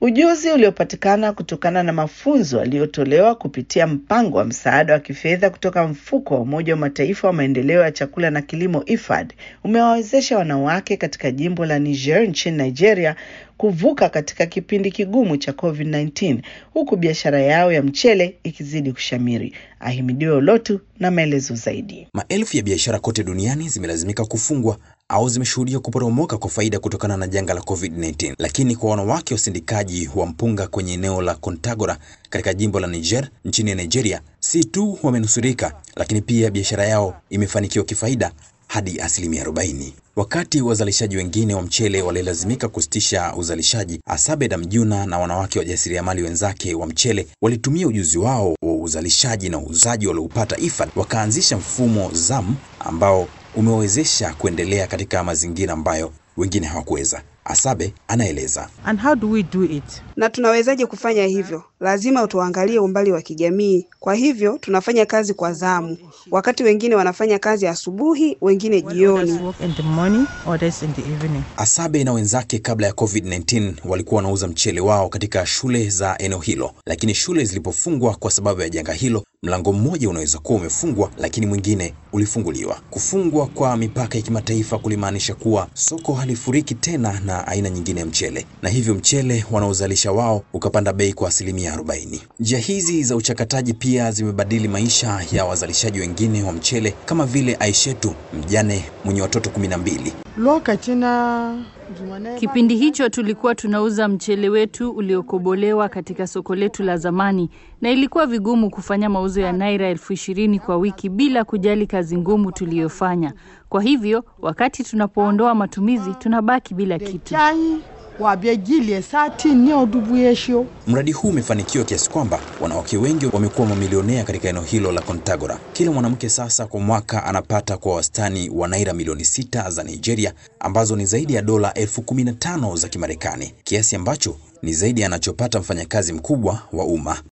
Ujuzi uliopatikana kutokana na mafunzo yaliyotolewa kupitia mpango wa msaada wa kifedha kutoka mfuko wa Umoja wa Mataifa wa maendeleo ya chakula na kilimo IFAD umewawezesha wanawake katika jimbo la Niger nchini Nigeria kuvuka katika kipindi kigumu cha COVID-19 huku biashara yao ya mchele ikizidi kushamiri. Ahimidiwe Olotu na maelezo zaidi. Maelfu ya biashara kote duniani zimelazimika kufungwa au zimeshuhudia kuporomoka kwa faida kutokana na janga la COVID-19. Lakini kwa wanawake wasindikaji wa mpunga kwenye eneo la Kontagora katika jimbo la Niger nchini Nigeria, si tu wamenusurika, lakini pia biashara yao imefanikiwa kifaida hadi asilimia 40. Wakati wazalishaji wengine wa mchele walilazimika kusitisha uzalishaji, Asabe Damjuna na wanawake wajasiriamali wenzake wa mchele walitumia ujuzi wao wa uzalishaji na uuzaji walioupata IFAD, wakaanzisha mfumo ZAM ambao umewezesha kuendelea katika mazingira ambayo wengine hawakuweza. Asabe anaeleza. And how do we do it? Na tunawezaje kufanya hivyo? Lazima tuangalie umbali wa kijamii. Kwa hivyo tunafanya kazi kwa zamu, wakati wengine wanafanya kazi asubuhi, wengine jioni. Others work in the morning, others in the evening. Asabe na wenzake kabla ya COVID-19 walikuwa wanauza mchele wao katika shule za eneo hilo, lakini shule zilipofungwa kwa sababu ya janga hilo, mlango mmoja unaweza kuwa umefungwa, lakini mwingine ulifunguliwa. Kufungwa kwa mipaka ya kimataifa kulimaanisha kuwa soko halifuriki tena na aina nyingine ya mchele, na hivyo mchele wanaozalisha wao ukapanda bei kwa asilimia 40. Njia hizi za uchakataji pia zimebadili maisha ya wazalishaji wengine wa mchele kama vile Aishetu, mjane mwenye watoto 12. Kipindi hicho tulikuwa tunauza mchele wetu uliokobolewa katika soko letu la zamani, na ilikuwa vigumu kufanya mauzo ya naira elfu ishirini kwa wiki bila kujali kazi ngumu tuliyofanya. Kwa hivyo wakati tunapoondoa matumizi, tunabaki bila kitu. Mradi huu umefanikiwa kiasi kwamba wanawake wengi wamekuwa mamilionea katika eneo hilo la Kontagora. Kila mwanamke sasa kwa mwaka anapata kwa wastani wa naira milioni sita za Nigeria, ambazo ni zaidi ya dola elfu kumi na tano za Kimarekani, kiasi ambacho ni zaidi anachopata mfanyakazi mkubwa wa umma.